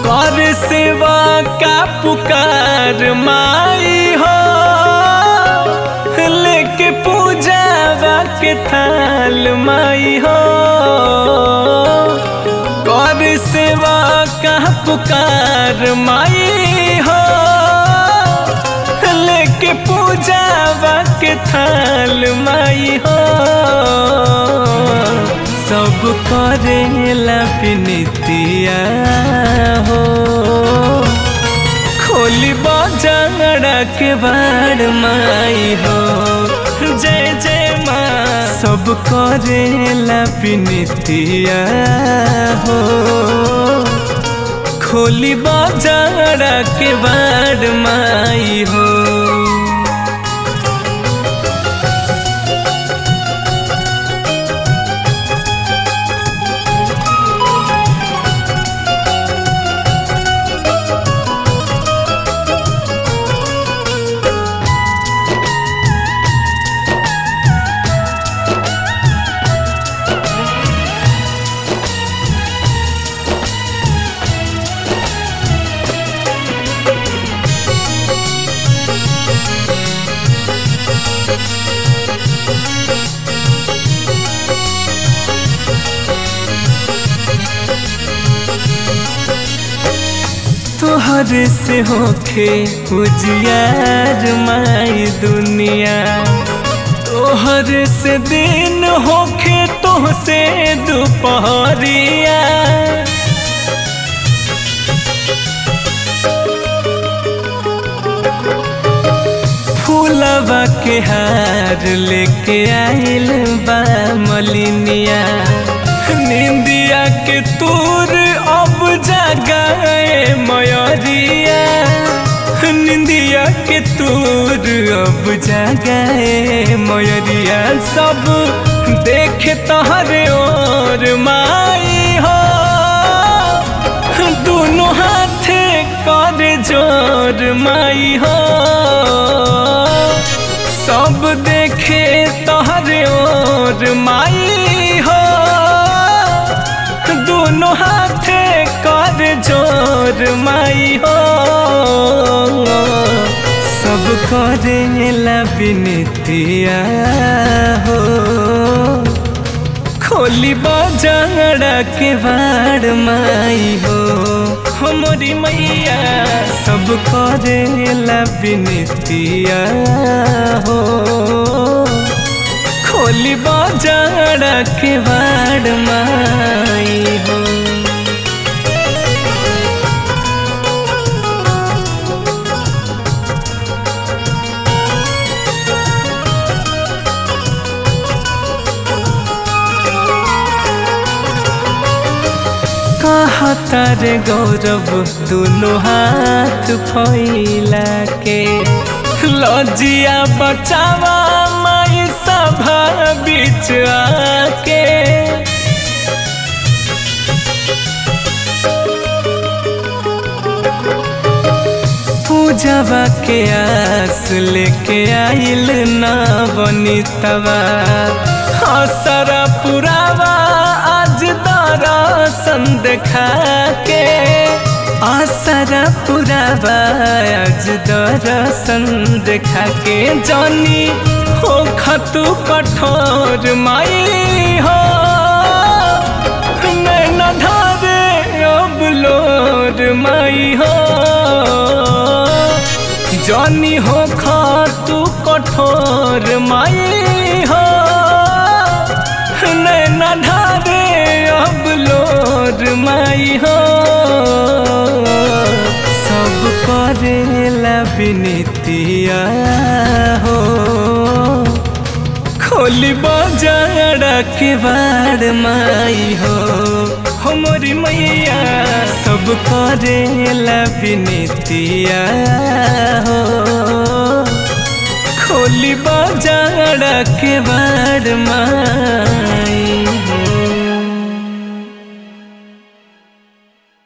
कर सेवा का पुकार माई हो लेके पूजावा के थाल माई हो कर सेवा का पुकार माई हो लेके पूजावा के थाल माई हो सब करेला पिनितिया हो खोली बजाड़ा के बाड़ माई हो जय जय माँ सब करेला पिनितिया हो खोली बजाड़ा के बाड़ माई हो तोहर से होखे उजियार माई दुनिया तोहर से दिन होखे तोह से दोपहरिया फूलवा के हार लेके आइल बा मलिनिया निंदिया के तूर अब जगाए मयरिया निंदिया के तूर अब जगाए मयरिया सब देख तहरे और माई हो दोनों हाथे कर जोर माई हो सब देखे तहरे और माई हो दोनों हाथे कर जोर माई हो सब करेला बिनतिया हो खोली बजाड़ा के बाड़ माई हो हमारी मैया सब करेला बिनतिया हो खोली बजाड़ा के बाड़ माई हो कहता रे गौरव दोनों हाथ फैला के लजिया बचावा माई सभा बीच आके पूजवा के आस लेके आइल ना बनी तवा हसरा पुरावा आज दर्शन देखा के आसरा पुरावा आज दर्शन देखा के जानी हो खतु कठोर माई हो मैं न धारे अब लोर माई हो जानी हो खातु कठोर माई हो नैना ढारे अब लोर माई हो सब करेला बिनतिया हो खोली बजाड़ा के बाड़ माई हो हमारी मैया सब करेला बिनतिया हो खोली बजाड़ा के बाड़ माई